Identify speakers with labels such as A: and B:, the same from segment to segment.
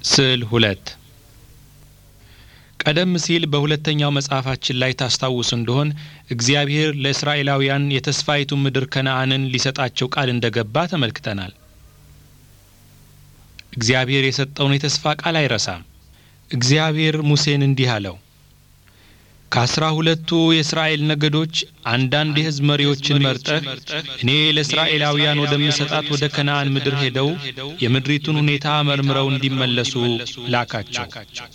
A: ስዕል ሁለት ቀደም ሲል በሁለተኛው መጽሐፋችን ላይ ታስታውሱ እንደሆን እግዚአብሔር ለእስራኤላውያን የተስፋይቱን ምድር ከነአንን ሊሰጣቸው ቃል እንደገባ ተመልክተናል። እግዚአብሔር የሰጠውን የተስፋ ቃል አይረሳም። እግዚአብሔር ሙሴን እንዲህ አለው፣ ከአስራ ሁለቱ የእስራኤል ነገዶች አንዳንድ የሕዝብ መሪዎችን መርጠህ እኔ ለእስራኤላውያን ወደምሰጣት ወደ ከነአን ምድር ሄደው የምድሪቱን ሁኔታ መርምረው እንዲመለሱ ላካቸው።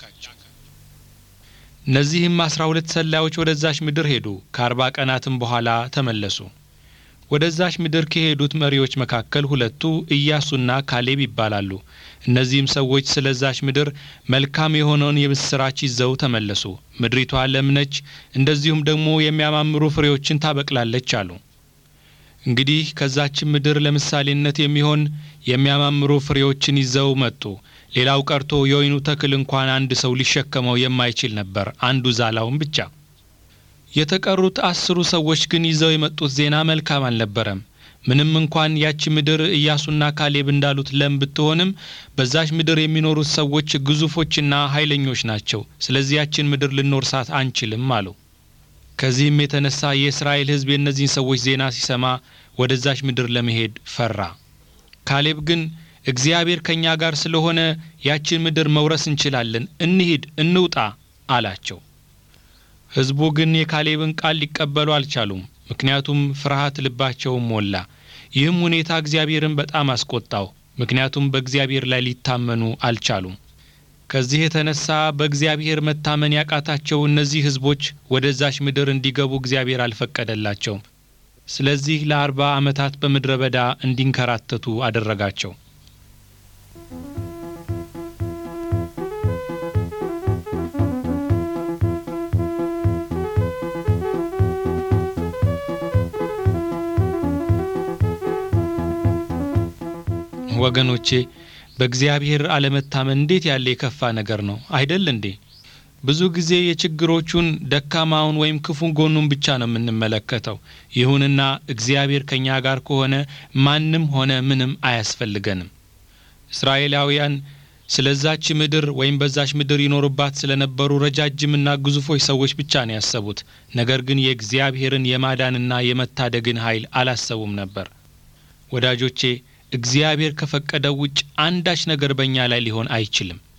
A: እነዚህም አስራ ሁለት ሰላዮች ወደዛች ምድር ሄዱ። ከአርባ ቀናትም በኋላ ተመለሱ። ወደዛች ምድር ከሄዱት መሪዎች መካከል ሁለቱ ኢያሱና ካሌብ ይባላሉ። እነዚህም ሰዎች ስለዛች ምድር መልካም የሆነውን የምስራች ይዘው ተመለሱ። ምድሪቷ ለም ነች፣ እንደዚሁም ደግሞ የሚያማምሩ ፍሬዎችን ታበቅላለች አሉ። እንግዲህ ከዛችን ምድር ለምሳሌነት የሚሆን የሚያማምሩ ፍሬዎችን ይዘው መጡ። ሌላው ቀርቶ የወይኑ ተክል እንኳን አንድ ሰው ሊሸከመው የማይችል ነበር፣ አንዱ ዛላውን ብቻ። የተቀሩት አስሩ ሰዎች ግን ይዘው የመጡት ዜና መልካም አልነበረም። ምንም እንኳን ያቺ ምድር ኢያሱና ካሌብ እንዳሉት ለም ብትሆንም በዛች ምድር የሚኖሩት ሰዎች ግዙፎችና ኃይለኞች ናቸው። ስለዚህ ያችን ምድር ልንወርሳት አንችልም አሉ። ከዚህም የተነሳ የእስራኤል ሕዝብ የእነዚህን ሰዎች ዜና ሲሰማ ወደዛች ምድር ለመሄድ ፈራ። ካሌብ ግን እግዚአብሔር ከእኛ ጋር ስለሆነ ያችን ምድር መውረስ እንችላለን፣ እንሂድ፣ እንውጣ አላቸው። ሕዝቡ ግን የካሌብን ቃል ሊቀበሉ አልቻሉም። ምክንያቱም ፍርሃት ልባቸውን ሞላ። ይህም ሁኔታ እግዚአብሔርን በጣም አስቆጣው። ምክንያቱም በእግዚአብሔር ላይ ሊታመኑ አልቻሉም። ከዚህ የተነሳ በእግዚአብሔር መታመን ያቃታቸው እነዚህ ሕዝቦች ወደዛች ምድር እንዲገቡ እግዚአብሔር አልፈቀደላቸውም። ስለዚህ ለአርባ ዓመታት በምድረ በዳ እንዲንከራተቱ አደረጋቸው። ወገኖቼ በእግዚአብሔር አለመታመን እንዴት ያለ የከፋ ነገር ነው አይደል እንዴ? ብዙ ጊዜ የችግሮቹን ደካማውን ወይም ክፉን ጎኑን ብቻ ነው የምንመለከተው። ይሁንና እግዚአብሔር ከእኛ ጋር ከሆነ ማንም ሆነ ምንም አያስፈልገንም። እስራኤላውያን ስለዛች ምድር ወይም በዛች ምድር ይኖሩባት ስለነበሩ ረጃጅምና ግዙፎች ሰዎች ብቻ ነው ያሰቡት። ነገር ግን የእግዚአብሔርን የማዳንና የመታደግን ኃይል አላሰቡም ነበር። ወዳጆቼ እግዚአብሔር ከፈቀደው ውጭ አንዳች ነገር በእኛ ላይ ሊሆን አይችልም።